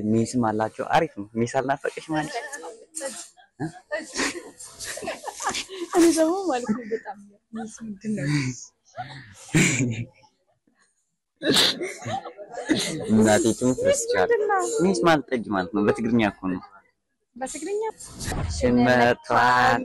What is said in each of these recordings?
ሚስም አላቸው። አሪፍ ነው። ሚስ አልናፈቀሽ ማለት እኔ ደግሞ ማለት ነው በጣም ሚስ ምንድን ነው እናቴ ትሙት ረስቻለሁ። ምንድን ነው ሚስ ማለት ጠጅ ማለት ነው። በትግርኛ እኮ ነው። በትግርኛ ሽመቷን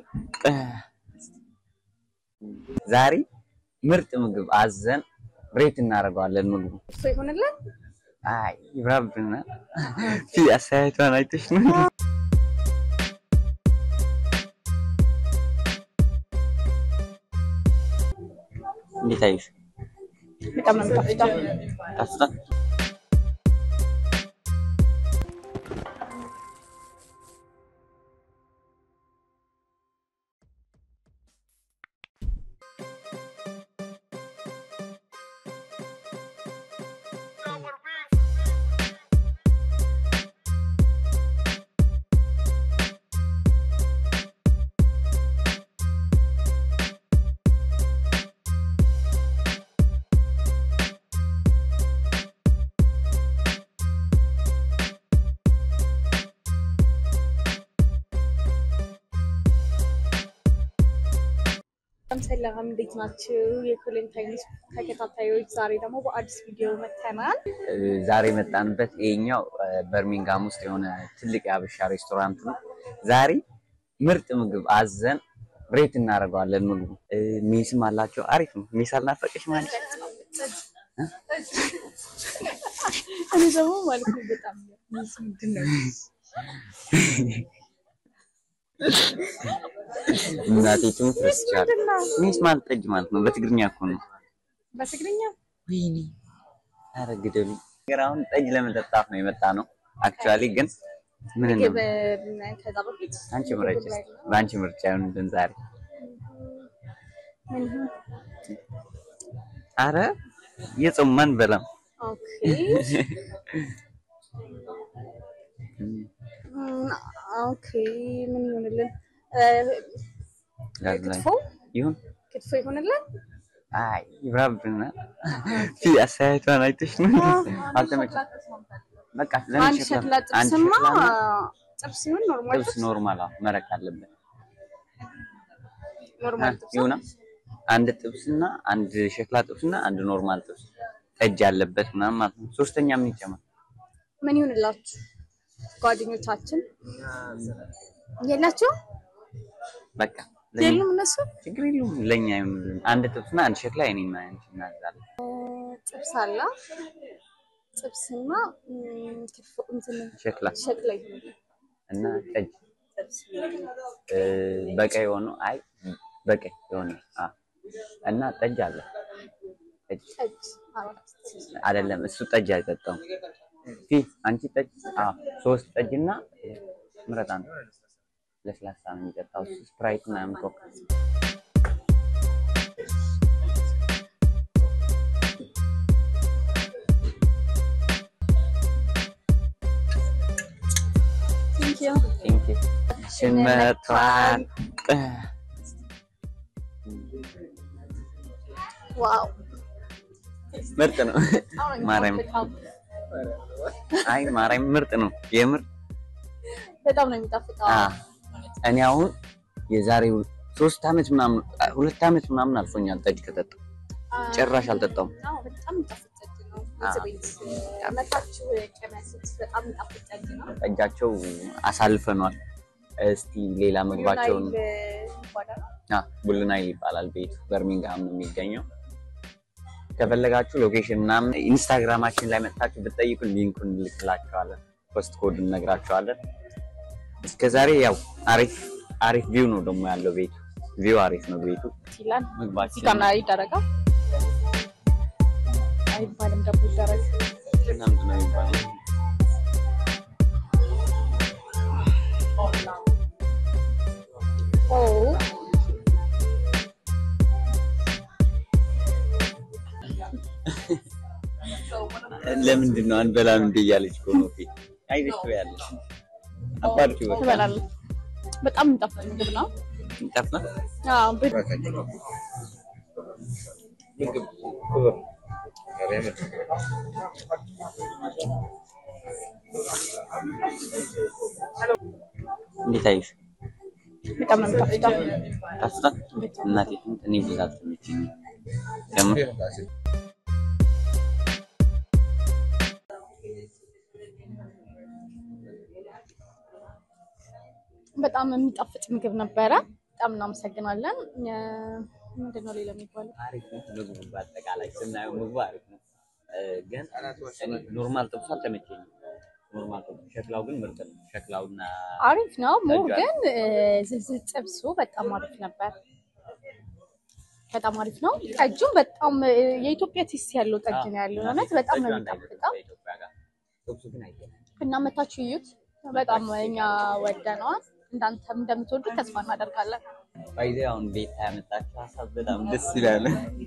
ዛሬ ምርጥ ምግብ አዘን ሬት እናደርገዋለን። ምግቡ እሱ ይሆንልን አይ ይብራብና ፊ አስተያየቷን አይተሽ ነው እንዴት አየሽ? በጣም ነው የሚጣፍጠው። ታፍታ በጣም ሰላም እንዴት ናችሁ? የኮሌን ታይምስ ተከታታዮች፣ ዛሬ ደግሞ በአዲስ ቪዲዮ መተናል። ዛሬ የመጣንበት ይሄኛው በርሚንጋም ውስጥ የሆነ ትልቅ የሀበሻ ሬስቶራንት ነው። ዛሬ ምርጥ ምግብ አዘን ሬት እናደርገዋለን። ምግቡ ሚስም አላቸው። አሪፍ ነው። ሚስ አልናፈቀሽ ማለት እኔ ደግሞ ማለት ነው በጣም ሚስ ምንድን ነው እናቴ ትሙት ረስቻለሁ። ምንድን ነው ሚስ ማለት ጠጅ ማለት ነው። በትግርኛ እኮ ነው። በትግርኛ ወይኔ ኧረ ግደሉ። ነገር አሁን ጠጅ ለመጠጣት ነው የመጣ ነው። አክቹዋሊ ግን ምን ምግብ ነው ከዛ በፊት አንቺ ምረጭ እስኪ። በአንቺ ምርጫ ይሁንልን ዛሬ። ምን ይሁን? አረ የጾም ማን በላም ኦኬ እም፣ ኦኬ ምን ይሆንልን? እ፣ ክትፎ ይሁን ክትፎ ይሆንልን? አይ ይብራብና ፊ አስተያየቷን አይተሽ ነው አልተመቸም። በቃ ለምን አንድ ሸክላ ሸክላ አንድ ጥብስማ ሸክላ ጥብስ ሲሆን ኖርማል ጥብስ ኖርማል አዎ፣ መረቅ አለበት ኖርማል ጥብስ ይሁና። አንድ ጥብስና አንድ ሸክላ ጥብስና አንድ ኖርማል ጥብስ ጠጅ ያለበት ምናምን ማለት ነው። ሶስተኛ ምን ይጨመር? ምን ይሁንላችሁ ጓደኞቻችን የላቸው በቃ ለኛ የሉም እነሱ ችግር የለውም። ለኛ ይሁንልን። አንድ ጥብስና አንድ ሸክላ የኔና ያንቺ እናዛለን። ጥብስ አላ ጥብስና እም፣ ክትፎ እንትን ሸክላ ሸክላ ይሁንልን እና ጠጅ ጥብስ እ፣ በቀይ ሆኖ አይ በቀይ የሆነ አ እና ጠጅ አለ ጠጅ ጠጅ አራት አይደለም እሱ ጠጅ አይጠጣም። ፊ አንቺ ጠጅ አ ሶስት ጠጅና ምረጣ ነው ለስላሳ ነው የሚጠጣው እሱ ስፕራይት ምናምን ኮካ ቴንክ ዩ ቴንክ ዩ ሽመቷን ዋው ምርጥ ነው። ማርያም አይ ማርያም ምርጥ ነው የምር በጣም ነው የሚጣፍጠው። አ እኔ አሁን የዛሬው ሶስት አመት ምናምን ሁለት አመት ምናምን አልፎኛል ጠጅ ከጠጣሁ ጭራሽ አልጠጣሁም። አዎ በጣም የሚጣፍጥ ጠጅ ነው። አዎ። ቤት መታችሁ ቀመሱት። በጣም የሚጣፍጥ ጠጅ ነው። ጠጃቸው አሳልፈኗል። እስቲ ሌላ ምግባቸውን ዩናይል ይባላል። አ ቡልናይል ይባላል ቤቱ በርሚንግሃም ነው የሚገኘው። ከፈለጋችሁ ሎኬሽን ምናምን ኢንስታግራማችን ላይ መጥታችሁ ብትጠይቁ ሊንኩን እንልክላችኋለን፣ ፖስት ኮድ እነግራችኋለን። እስከዛሬ ያው አሪፍ አሪፍ ቪው ነው ደግሞ ያለው ቤቱ ቪው አሪፍ ነው ቤቱ። ይላል ምግባችን እዚህ ጋር ይደረጋል አይባልም ደግሞ ይደረግ ምናምን ነው የሚባለው። ኦ ለምንድን ነው አንበላም እንደ እያለች እኮ ነው ፊት አይደሽ ያለች አባርኪ በቃ ትበላለህ። በጣም የሚጣፍጥ ምግብ ነው። ጠፋ አዎ ብ- እንዴት አየሽ? በጣም ነው የሚጣፍጠው። ታስታ እናቴ እኔ ብዛት ትንች ከምር በጣም የሚጣፍጥ ምግብ ነበረ። በጣም እናመሰግናለን። ምንድን ነው ሌላ የሚባለው? አሪፍ ነው ምግቡ። በአጠቃላይ ስናየው ምግቡ አሪፍ ነው፣ ግን ኖርማል ጥብሱ አልተመቸኝም። ኖርማል ጥብሱ ሸክላው ግን ምርጥ ነው። ሸክላውና አሪፍ ነው። ሞር ጠጅ ግን ዝልዝል ጥብሱ በጣም አሪፍ ነበር። በጣም አሪፍ ነው። ጠጁም በጣም የኢትዮጵያ ቴስት ያለው ጠጅ ነው ያለው። እውነት በጣም ነው የሚጣፍጠው ከኢትዮጵያ ጋር ጥብሱ ግን አይገናኝም። እና መታችሁ እዩት። በጣም እኛ ወደነዋል። እንዳንተም እንደምትወዱት ተስፋ እናደርጋለን። ባይዜ አሁን ቤት ያመጣቸው ሀሳብ በጣም ደስ ይላል።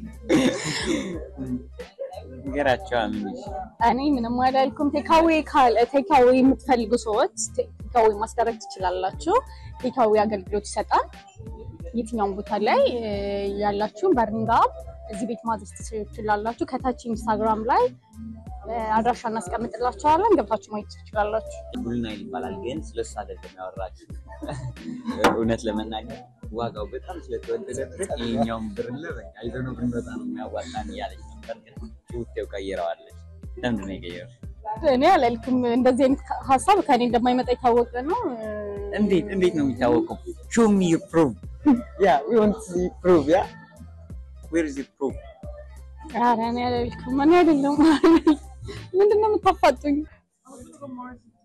ነገራቸው አምንሽ እኔ ምንም አላልኩም። ቴካዌ ቴካዌ የምትፈልጉ ሰዎች ቴካዌ ማስደረግ ትችላላችሁ። ቴካዌ አገልግሎት ይሰጣል። የትኛውም ቦታ ላይ እ፣ ያላችሁን በርሚንግሃም እዚህ ቤት ማዘዝ ትችላላችሁ። ከታች ኢንስታግራም ላይ እ፣ አድራሻ እናስቀምጥላችኋለን። ገብታችሁ ማየት ትችላላችሁ። ቡልናይል ይባላል፣ ግን ስለሱ አይደለም ያወራችሁ። እውነት ለመናገር ዋጋው በጣም ስለተወደደበት ይሄኛውን ብር ለበቃ ይዘነው ብንመጣ ነው የሚያዋጣን እያለች ነበር፣ ግን ጭውቴው ቀይረዋለች። ለምንድን ነው የቀየረው? እኔ አላልኩም። እንደዚህ አይነት ሀሳብ ከኔ እንደማይመጣ የታወቀ ነው። እ፣ እንዴት እንዴት ነው የሚታወቀው? show me your proof yeah we want to see proof yeah where is the proof ኧረ እኔ አላልኩም። እኔ አይደለም ምንድን ነው የምታፋጡኝ?